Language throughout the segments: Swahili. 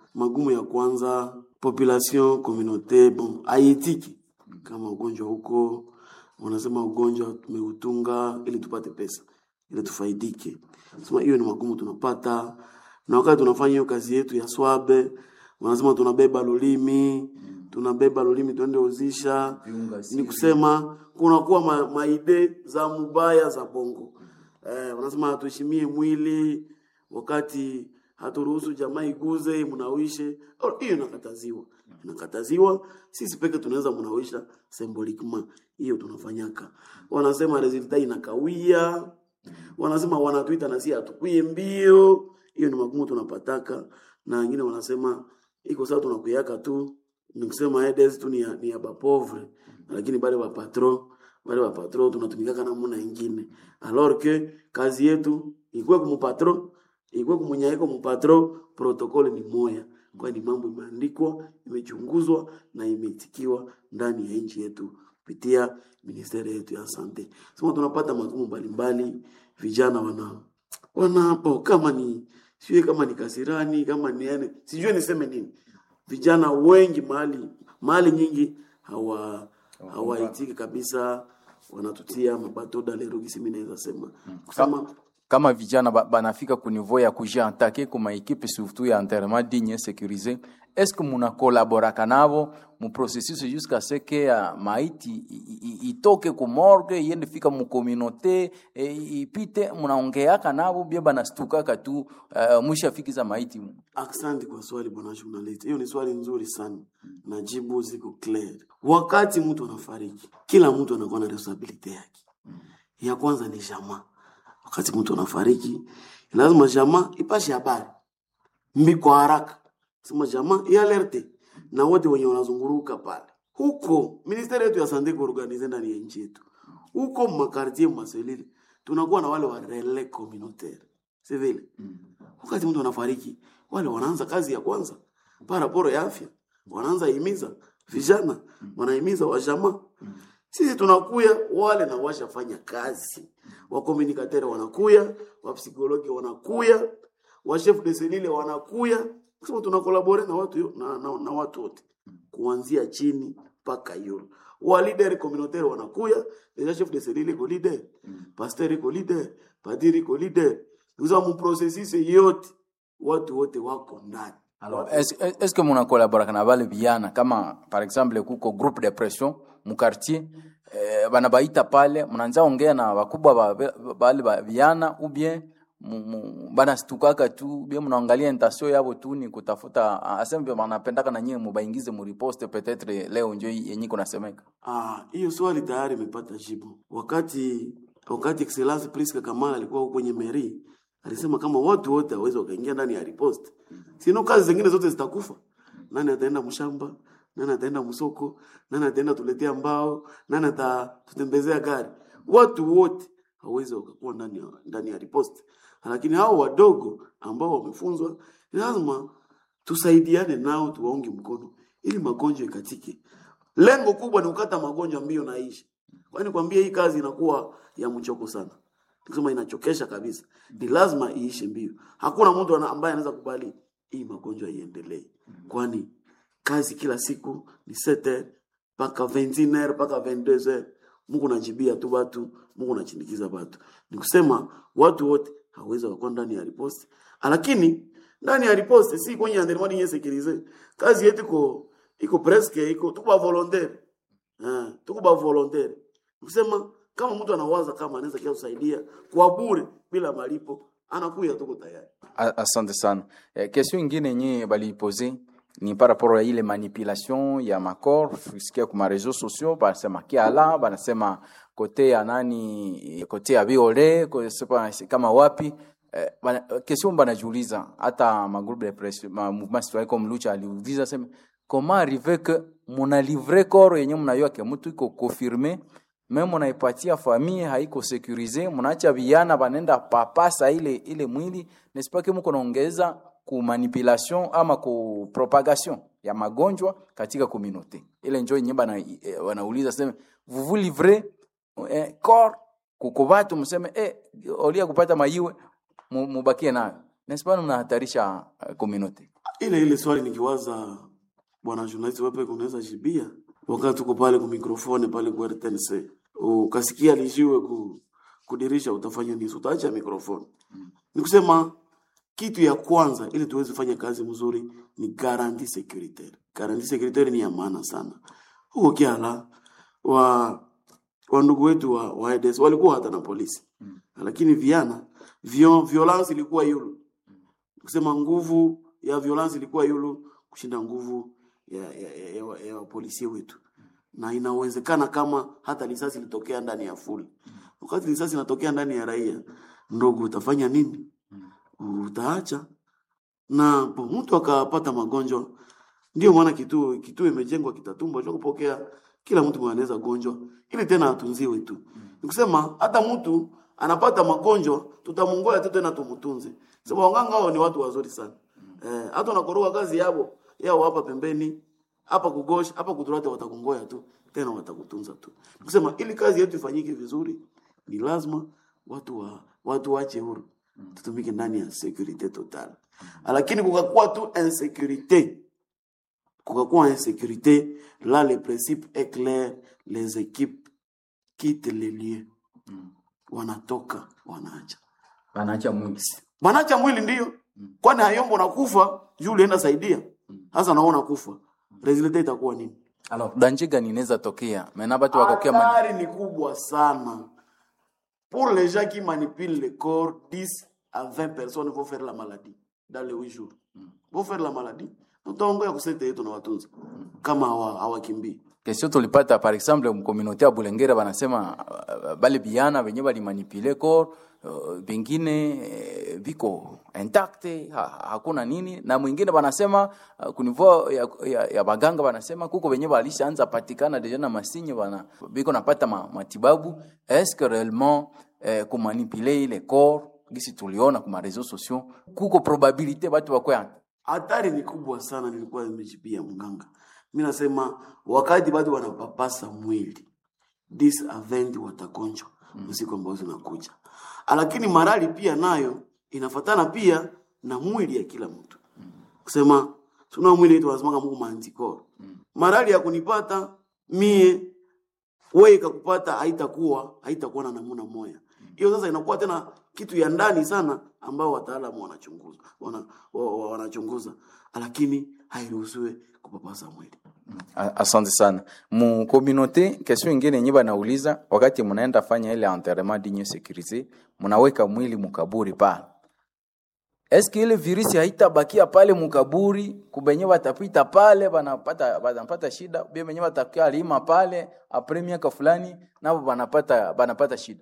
magumu ya kwanza population communaute bon haiitiki kama ugonjwa huko wanasema ugonjwa tumeutunga ili tupate pesa ili tufaidike sema hiyo ni magumu tunapata na wakati tunafanya hiyo kazi yetu ya swabe wanasema tunabeba lulimi tunabeba lulimi tuende uzisha ni kusema kunakuwa ma, maide za mubaya za bongo eh, wanasema hatuheshimie mwili wakati haturuhusu jamaa iguze mnawishe Oh, hiyo inakataziwa inakataziwa sisi peke tunaweza mnawisha symbolically hiyo tunafanyaka wanasema resulta inakawia wanasema wanatuita na si hatukwie mbio hiyo ni magumu tunapataka na wengine wanasema iko sawa tunakuyaka tu nikusema edes tu ni ya, ni ya bapovre lakini bale bapatro bale bapatro tunatumikaka namuna ingine alors que kazi yetu ikwe kumupatro ikwe kumunyaiko mupatro protokole ni moya kwani mambo imeandikwa imechunguzwa na imeitikiwa ndani ya nchi yetu kupitia ministeri yetu ya sante sema tunapata magumu mbalimbali vijana wana wanapo kama ni sijui kama ni kasirani kama ni yani sijui niseme nini vijana wengi mahali mahali nyingi hawa hawaitiki kabisa wanatutia mabatoda lero gisi mimi naweza sema kusema kama vijana ba- banafika ku niveau ya kujiantake kuma ekipe surtout ya enterrement digne sécurisé est ce que muna collaboraka navo mu processus jusqu'à ce que ya maiti i- i- itoke ku morgue iende fika mu communauté e, ipite munaongeaka navo bie banastukaka tu uh, mwishafikiza maiti Asante kwa swali bwana journalist. Hiyo ni swali nzuri sana. Najibu ziko clear. Wakati mtu anafariki, kila mtu anakuwa na responsibility yake. Ya kwanza ni jamaa. Wakati mtu anafariki, lazima jamaa ipashe habari mbi kwa haraka. Sema jamaa ialerte na wote wenye wanazunguruka pale. Huko ministeri yetu ya sante kuorganize ndani ya nchi yetu. Huko makartie maselili tunakuwa na wale wa relais communautaire. Si vile? wakati mtu anafariki wale wanaanza kazi ya kwanza paraporo ya afya wanaanza himiza vijana wanahimiza wajamaa sisi tunakuya wale na washafanya kazi wakomunikatere wanakuya wapsikologi wanakuya wachef de selile wanakuya kusema tunakolabore na watu yo- na, na, na watu wote kuanzia chini mpaka yuro wa leader communautaire wanakuya deja chef de selile iko leader pasteur iko leader padiri iko leader kuza mu processus yote watu wote wako ndani Alors, est-ce est que muna collaboraka na bale vijana kama par exemple kuko groupe de pression mu quartier eh, bana baita pale mnaanza ongea na wakubwa ba, ba- bale ba vijana ou bien mu- mu- banastukaka tu bien mnaangalia intention yabo tu ni kutafuta aseme banapendaka na nyie mubaingize mu riposte peut-être leo njo yenye kunasemeka Ah, hiyo swali tayari imepata jibu. Wakati wakati Excellence Priska Kamala alikuwa huko kwenye meri, alisema kama watu wote hawezi wakaingia ndani ya riposte, sino kazi zingine zote zitakufa. Nani ataenda mshamba? Nani ataenda msoko? Nani ataenda tuletea mbao? Nani atatutembezea gari? Watu wote hawezi wakakuwa ndani ya ndani ya riposte, lakini hao wadogo ambao wamefunzwa lazima tusaidiane nao, tuwaunge mkono ili magonjwa ikatike. Lengo kubwa ni kukata magonjwa mbio na ishi. Kwani kwambia hii kazi inakuwa ya mchoko sana. Nikisema inachokesha kabisa. Ni lazima iishe mbio. Hakuna mtu ana- ambaye anaweza kubali hii magonjwa iendelee. Kwani kazi kila siku ni 7 mpaka 21 mpaka 22 Mungu anajibia tu watu, Mungu anachindikiza watu. Ni kusema watu wote hawezi wakakuwa ndani ya riposte. Lakini ndani ya riposte si kwenye environnement yenye sécurisé. Kazi yetu iko iko presque iko tuko ba volontaire. Eh, tuko ba volontaire. Kusema kama mtu anawaza kama anaweza kia kusaidia kwa bure bila malipo, anakuya tuko tayari. A- Asante sana. Eh, question ingine yenye balipose ni par rapport ya ile manipulation ya makor fusikia kuma réseaux sociaux banasema kiala banasema kote ya nani kote ya viole kosepa kama wapi eh, bana, question banajiuliza hata magroupe de presse ma mouvement citoyen comme lucha aliuliza sema comment arriver que muna livre corps yenye mnayua ke mtu iko confirmé me munaipatia famille haiko sekurize, munaacha vijana banenda papasa ile ile mwili nesipake muko naongeza ku manipulation ama ku propagation ya magonjwa katika communauté. Ile njo yenye bana eh, wanauliza sema vous vous livrez eh, corps kuko watu mseme eh, olia kupata maiwe mu- mubakie nayo nesipana mnahatarisha uh, communauté. ile ile swali nikiwaza bwana journalist wepe kunaweza jibia wakati tuko pale ku mikrofoni pale ku RTNC ukasikia lijiwe ku kudirisha utafanya nini utaacha mikrofoni nikusema kitu ya kwanza ili tuweze fanya kazi mzuri ni garanti securitaire garanti securitaire ni ya maana sana huko kiala wa wa ndugu wetu wa, wa EDS walikuwa hata na polisi lakini viana vio, violence ilikuwa yulu kusema nguvu ya violence ilikuwa yulu kushinda nguvu ya, ya, ya, ya, ya, ya wapolisi wetu na inawezekana kama hata risasi ilitokea ndani ya fuli wakati risasi inatokea ndani ya raia ndogo utafanya nini utaacha na po, mtu akapata magonjwa ndio maana kituo kituo imejengwa kitatumba cha kupokea kila mtu mwenye anaweza gonjwa ili tena atunziwe tu nikusema hata mtu anapata magonjwa tutamungoya tu tena tumutunze sababu waganga hao ni watu wazuri sana eh, hata unakoroga kazi yao yao hapa pembeni hapa kugosh hapa kudurate watakungoya tu tena watakutunza tu nikusema ili kazi yetu ifanyike vizuri ni lazima watu wa watu wache huru tutumike ndani ya securite total lakini kukakuwa tu insécurité kukakuwa insécurité là le principe est clair les équipes quittent les lieux wanatoka wanaacha Wanaacha mwili. wanaacha mwili ndio kwani hayombo nakufa juu ulienda saidia sasa naona kufa resultat itakuwa nini Alors, danger gani inaweza tokea? Maana watu wakokea mani. hatari ni kubwa sana pour les gens qui manipulent le corps 10 à 20 personnes vont faire la maladie dans les 8 jours vont faire la maladie tutaongoya kusete yetu na watunza kama hawa- hawakimbii Kesho tulipata par exemple mkomunote ya Bulengera banasema uh, bale biana benye balimanipule corps uh, bengine eh, viko intact ha, hakuna nini na mwingine banasema uh, kunivua ya, ya, ya baganga banasema kuko benye balishaanza patikana deja na masinye bana biko napata ma, matibabu est-ce que réellement eh, kumanipule ile corps gisi tuliona kuma réseaux sociaux kuko probabilité batu bakwe hatari ni kubwa sana nilikuwa nimejibia mganga mi nasema wakati bado wanapapasa mwili this event watagonjwa usiku ambao zinakuja lakini marali pia nayo inafatana pia na mwili ya kila mtu kusema tuna mwili wetu wanasemaga mungu maantikoro marali ya kunipata mie wewe ikakupata haitakuwa haitakuwa na namuna moya hiyo sasa inakuwa tena kitu ya ndani sana ambao wataalamu wanachunguza wana, wa, wa, wanachunguza lakini hairuhusiwe kupapasa mwili A- Asante sana. Mu communauté question ingine yenye banauliza wakati mnaenda fanya ile enterrement dinye sécurisé, mnaweka mwili mukaburi pale. Eske ile virusi haitabakia pale mukaburi kubenye batapita pale banapata banapata shida, bia benye batakia lima pale apres miaka fulani nabo banapata banapata shida.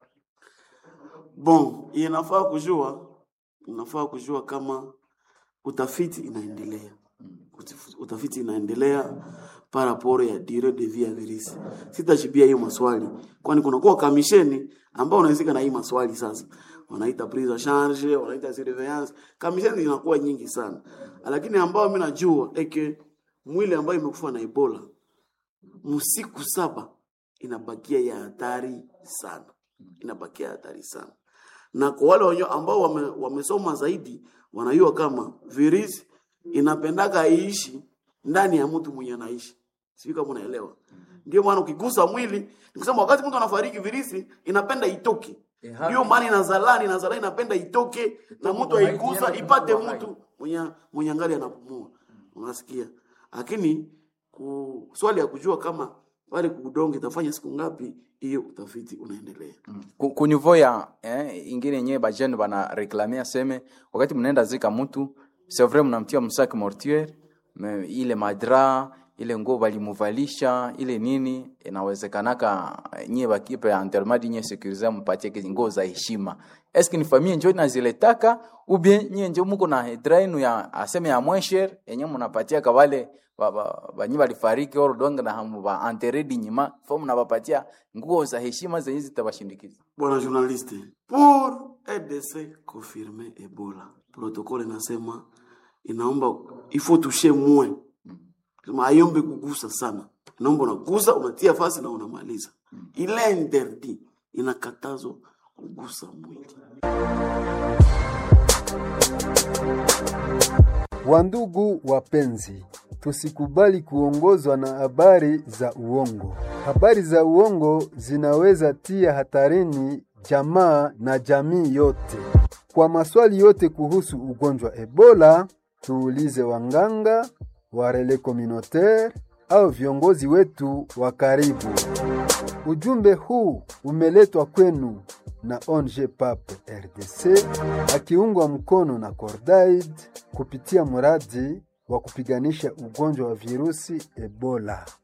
bon inafaa kujua inafaa kujua kama utafiti inaendelea Utif- utafiti inaendelea paraporo ya dire de vie ya virisi sitachibia hiyo maswali kwani kunakuwa kamisheni ambao unahusika na hii maswali sasa wanaita prise en charge wanaita surveillance kamisheni zinakuwa nyingi sana lakini ambao mi najua eke mwili ambayo imekufa na ebola msiku saba inabakia ya hatari sana inabakia hatari sana na kwa wale wenye ambao wame, wamesoma zaidi wanajua kama virusi inapendaka iishi ndani ya mtu mwenye anaishi sijui kama unaelewa ndio maana ukigusa mwili nikusema wakati mtu anafariki virusi inapenda itoke Eha. ndio maana inazalani inazalani inapenda itoke na mtu aigusa ipate mtu mwenye mwenye angali anapumua unasikia lakini ku, swali ya kujua kama pale kudonge itafanya siku ngapi hiyo utafiti unaendelea Ku- ku niveau ya eh, ingine yenyewe bajene bana reklame aseme wakati mnaenda zika mtu c'est vrai mnamtia msaki mortuaire me ile madra ile nguo balimuvalisha ile nini inawezekanaka eh, nyie bakipe ya enterrement nyie sécurisé mpatie kizi nguo za heshima eske ni famille njo inaziletaka ou bien nyie njo muko na drainu ya aseme ya mwesher yenye mnapatia kawale ba- ba- banyi balifariki oro donge na hamu ba enterre dignima fo mnabapatia nguo za heshima zenye zitabashindikiza bwana journaliste pour edc confirme ebola protokole inasema inaomba ifo tushe mwe sema aiombe kugusa sana inaomba unagusa unatia fasi na unamaliza ile interdit inakatazwa kugusa mwili Wandugu wapenzi, tusikubali kuongozwa na habari za uongo. Habari za uongo zinaweza tia hatarini jamaa na jamii yote. Kwa maswali yote kuhusu ugonjwa Ebola, tuulize wanganga, warele communautaire au viongozi wetu wa karibu. Ujumbe huu umeletwa kwenu na ONG PAP RDC akiungwa mkono na Cordaid kupitia mradi wa kupiganisha ugonjwa wa virusi Ebola.